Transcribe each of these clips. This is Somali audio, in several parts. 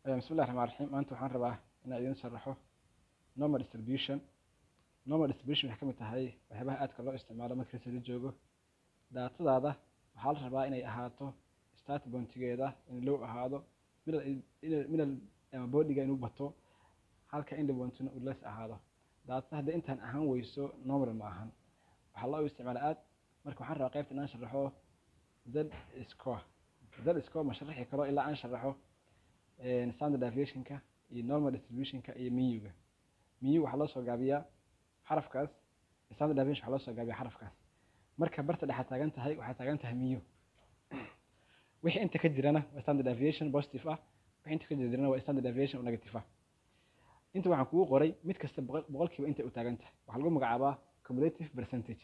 bismillahi raxmaan raxiim maanta waxaan rabaa inaan idiin sharaxo normal distribution normal distribution waxay ka mid tahay waxyaabaha aadka loo isticmaalo markii la joogo daatadaada waxaa la rabaa inay ahaato start pointigeeda in low ahaado middle middle ama boodiga inuu bato halka end pointina uu less ahaado daatada hadda intaan ahaan weyso normal ma ahan waxaa loo isticmaala aad marka waxaan rabaa qaybta inaan sharaxo z score z score ma sharaxi karo ilaa aan sharaxo standard deviationka iyo normal distributionka iyo miyuga miyu waxaa loo soo gaabiyaa xarafkaas standard deviation waxaa loo soo gaabiyaa xarafkaas marka barta dhexaad taagan tahay waxaad taagan tahay miyu wixii inta ka jirana waa standard deviation positive ah wixii inta ka jirana waa standard deviation oo negative ah inta waxaan kugu qoray mid kasta boqolkiiba inta u taagan tahay waxaa lagu magacaabaa cumulative percentage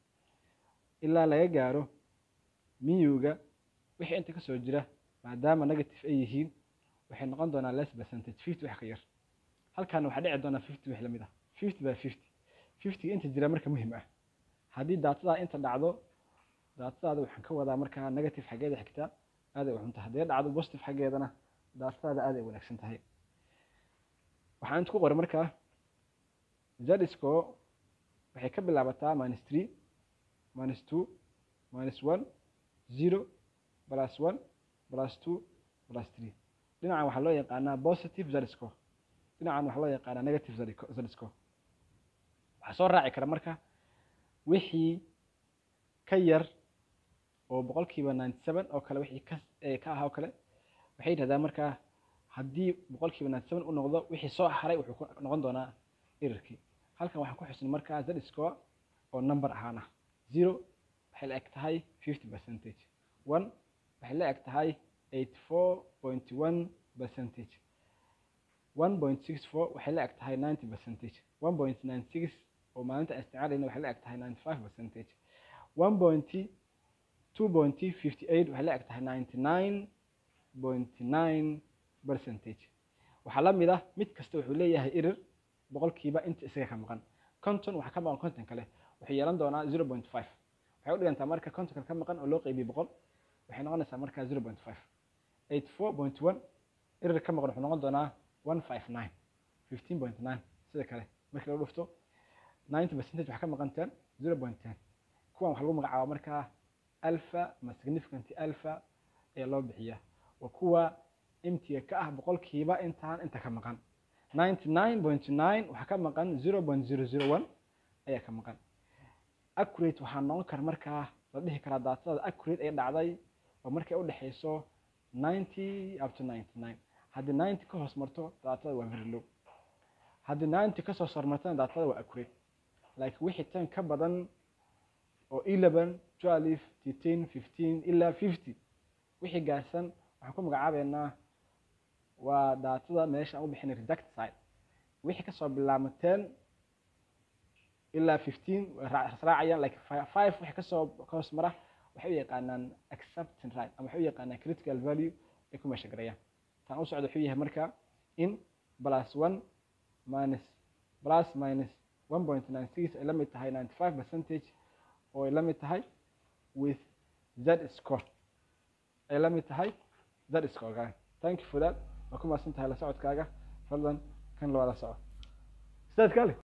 ilaa laga gaaro miyuga wixii inta kasoo jira maadaama negative ay yihiin waxay noqon doonaa less percentage fifty wax ka yar halkaana waxaa dhici doonaa fifty wax lamid ah fifty by fifty fiftyga inta jira marka muhim ah haddii daatadaa inta dhacdo daatadaada waxaan ka wadaa markaa negative xaggeeda xigta aad ay uxun tahay haddii dhacdo positive xaggeedana daatadaada aad ay wanaagsan tahay waxaan inta ku qoray markaa zadisco waxay ka bilaabataa minus three minus two minus one zero plus one plus two plus three dhinacan waxaa loo yaqaanaa positive zadisco dhinacan waxaa loo yaqaanaa negative zadisco waxaa soo raaci kara marka wixii ka yar oo boqolkiiba ninety seven oo kale wixii ka ka ahaa oo kale waxay yidhahdaa markaa haddii boqolkiiba ninety seven u noqdo wixii soo haray wuxuu ku noqon doonaa erarkii halkan waxaan ku xusnay markaa zadisco oo number ahaan ah zero waxay la eg tahay fifty percentage one waxay la eg tahay eighty four point one percentage one point six four waxay la eg tahay ninety percentage one point nine six oo maalinta isticmaalayna waxay la eg tahay ninety five percentage one point two point fifty eight waxay la eg tahay ninety nine point nine percentage waxaa la mid ah mid kasta wuxuu leeyahay erer boqolkiiba inta isaga ka maqan conton waxaa ka maqan conton kale wuxuu yeelan doonaa zero point five waxay u dhigantaa marka conton kale ka maqan oo loo qeybiye boqol waxay noqonaysaa markaa zero point five eight four point one erer ka maqan wuxuu noqon doonaa one five nine fifteen point nine sida kale markii lagu dhufto ninety percentage waxaa ka maqan ten zero point ten kuwan waxaa lagu magacaabaa markaa alpha ama significant alpha ayaa loo bixiyaa waa kuwa imtiga ka ah boqolkiiba intaan inta ka maqan ninety nine point nine waxaa ka maqan zero point zero zero one ayaa ka maqan accurate waxaa noqon kara markaa la dhihi karaa daatada accurate ay dhacday oo markay u dhexeyso ninety up to ninety nine haddii ninety ka hoos marto daatada waa very low haddii ninety kasoo sarmartana daatada waa accurate laakiin wixii tan ka badan oo eleven twelve thirteen fifteen ilaa fifty wixii gaarsan waxaan ku magacaabeynaa waa daatada meesha aan u bixinay reject side wixii kasoo bilaabma ten ilaa fifteen raacayaan like five wixii kasoo ka hoos mara waxay u yaqaanaan accepting right ama waxay u yaqaanaan critical value ay ku meesha garayaan tan u socda wuxuu yahay marka in plus one minus plus minus one point nine six ay la mid tahay ninety five percentage oo ay la mid tahay with z score ay la mid tahay z score thank you for that waa ku mahadsan tahay la socodkaaga fadlan kan lawada soco sidaad kale